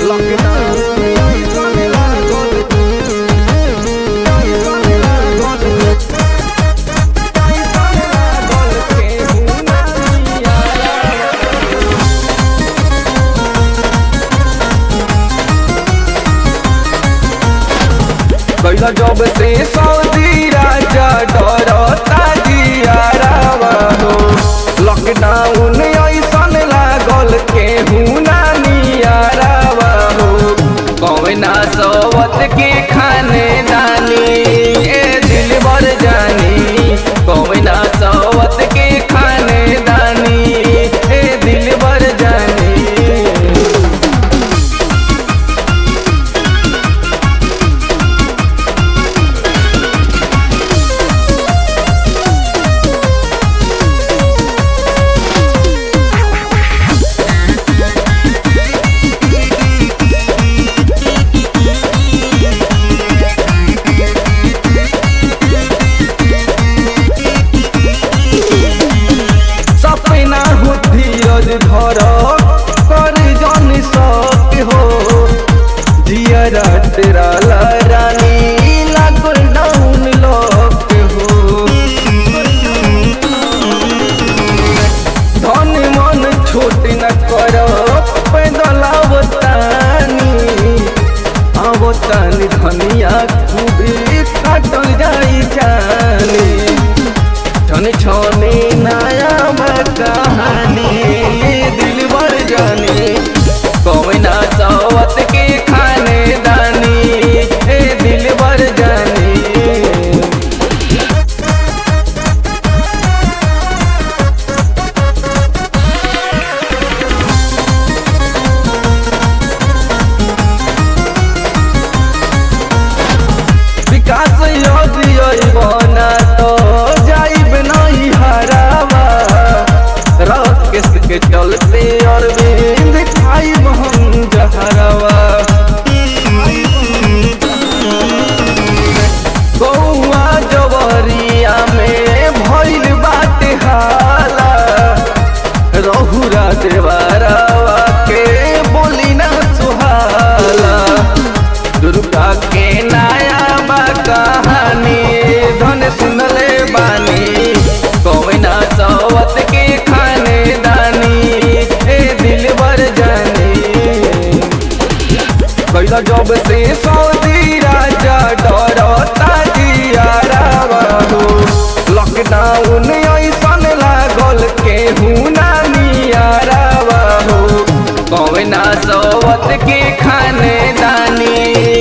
कैला जब से सऊदी राजा डरता दियारावा हो लॉकडाउन ऐसन लागल केहू ना नियारावा हो कौना सवत के खाने दानी ए दिल भर जानी कौना सवत के खाने दानी ए दिल भर जानी सपना हो धीरज धर कर जन सक हो जियरा तेरा रानी लागल डाउन लक हो धन मन छोट न कर पैदल आवतानी आवतानी धनिया खूबी काटल जाई जानी छने छने नया कहानी दिल भर जाने कौना सवत के खाने दानी ए दिल भर जाने विकास यदि बना तो जाइब नहीं हरावा राकेश के चलते अरविंद खाइब हम जहरवा गौआ जवरिया में भइल बाटे हाला रहुरा देवारावा के बोली ना सुहाला दुर्गा के नया बा कहानी धन सुनले बानी कौना सवत के खाने दानी ए दिल भर जानी कैला जब से सऊदी राजा डरता दियारावा हो लॉकडाउन ऐसन लागल केहू ना नियारावा हो कौना सवत के खाने दानी